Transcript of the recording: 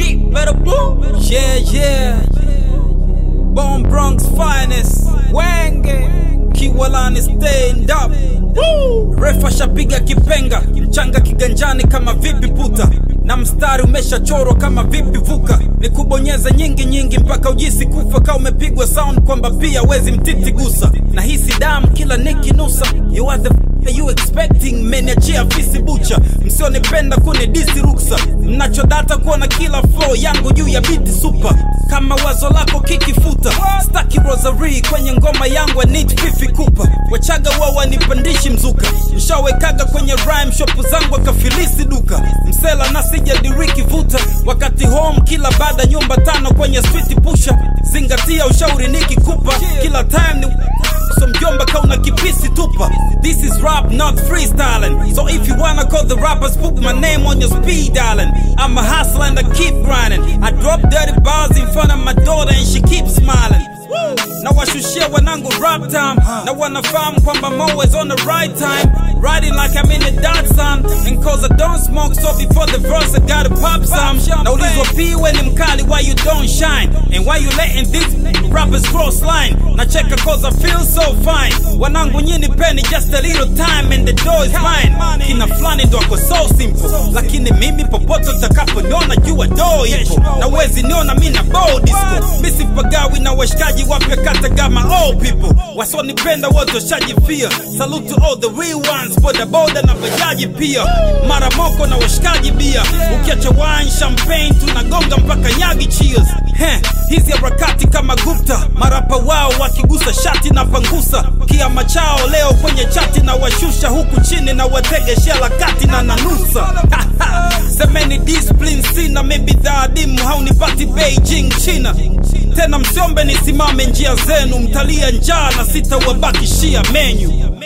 beat, better boom. Yeah, yeah. Bone Bronx finest. Wenge. Kiwalani stand up. Woo! Refa shapiga kipenga, mchanga kiganjani kama vipi puta na mstari umeshachorwa kama vipi vuka, ni kubonyeza nyingi nyingi mpaka ujisi kufa, ka umepigwa sound kwamba pia wezi mtiti gusa, na hisi damu kila nikinusa. You are the f- you expecting, mmeniachia fisi bucha, msionipenda kuni disi ruksa, mnachodata kuona kila flow yangu juu ya biti super, kama wazo lako kikifuta, staki rosary kwenye ngoma yangu, I need fifi kupa, wachaga wao wanipandishi mzuka, nshawekaga kwenye rhyme shop zangu akafilisi duka, msela na sijadiriki vuta, wakati home kila baada nyumba tano kwenye street pusha, zingatia ushauri nikikupa, kila time ni so mjomba kauna kipisi tupa This is rap not freestyling So if you wanna call the rappers put my name on your speed dialing I'm a hustler and I keep grinding I drop dirty bars in front of my daughter and she keeps smiling na washushia wanangu rap time na wanafahamu kwamba I'm always on the right time riding like I'm in the dark sun and cause I don't smoke so before the verse I gotta pop some naulizwa p when ni mkali why you don't shine and why you letting these rappers cross line nacheka cause I feel so fine wanangu nyini peni just a little time and the door is mine kina fulani ndo ako so simple lakini mimi popote utakaponiona jua doo ipo na wezi niona mi na bow disco misipagawi na washikaji wapya kata kama all people wasonipenda wote washajifia salute to all the real ones boda boda na bajaji pia mara moko na washikaji bia ukiacha wine champagne tunagonga mpaka nyagi cheers Heh, hizi harakati kama gupta marapa wao wakigusa shati na pangusa kiama chao leo kwenye chati na washusha huku chini na wategeshea lakati na nanusa semeni discipline sina mibidhaa adimu haunipati beijing china tena msiombe nisimame njia zenu mtalia njaa na sitawabakishia menyu